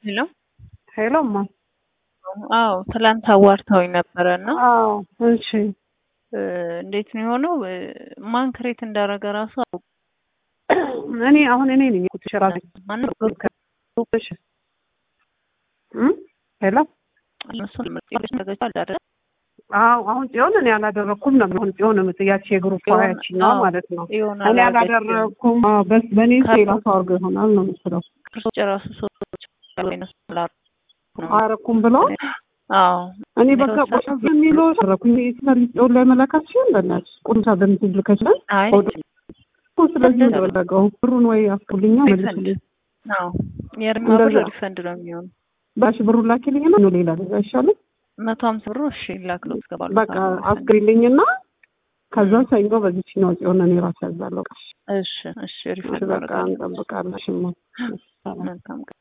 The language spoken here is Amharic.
ሄሎ ሄሎ እማ አዎ ትላንት አዋርተውኝ ነበረ እና አዎ እሺ እ እንዴት ነው የሆነው? እ ማን ክሬት እንዳደረገ ራሱ እኔ አሁን እኔ ነኝ እኮ ራሴ ማነው እሺ እም ሄሎ እሱን ምርጥ ያደረገችው አለ አይደል? አዎ አሁን ጽዮን እኔ አላደረኩም ነው አሁን ጽዮን የምትያች የግሩፕ ጽዮን፣ ያችኛው አዎ፣ ማለት ነው ጽዮን እኔ አላደረገችም። አላደረኩም አዎ፣ በስ በእኔ ከ- ሌላ ሰው አድርጎ ይሆናል ነው የምትለው ክርስቶስ ራሱ ሰዎች ወይነሱ ነው አረኩም ብሎ አዎ እኔ በቃ የተወሰነ ቁጭ የሚለው ሰረኩኝ ስለዚህ ጽዮን ላይ መላካት ሲሆን በእናትሽ ቁምሳ በምትል ልከችላል አይ ስለዚህ ምን ተደረገው ብሩን ወይ አስኩልኛ ሪፈንድ መልሱልኝ አዎ የእርማ ብር እንደዛ። ሪፈንድ ነው የሚሆነው ባሽ ብሩን ላኪልኝና ነው ሌላ ልጅ አይሻልም መቶ ሀምሳ ብሩ እሺ ላክሎ ትገባሉ በቃ አስክሪልኝና ከዛ ሰኞ በዚች ነው ጽዮን እኔ ራሴ ያዛለሁ እሺ እሺ ሪፈንድ በቃ አደርጋለሁ እንጠብቃለን ሽማ መልካም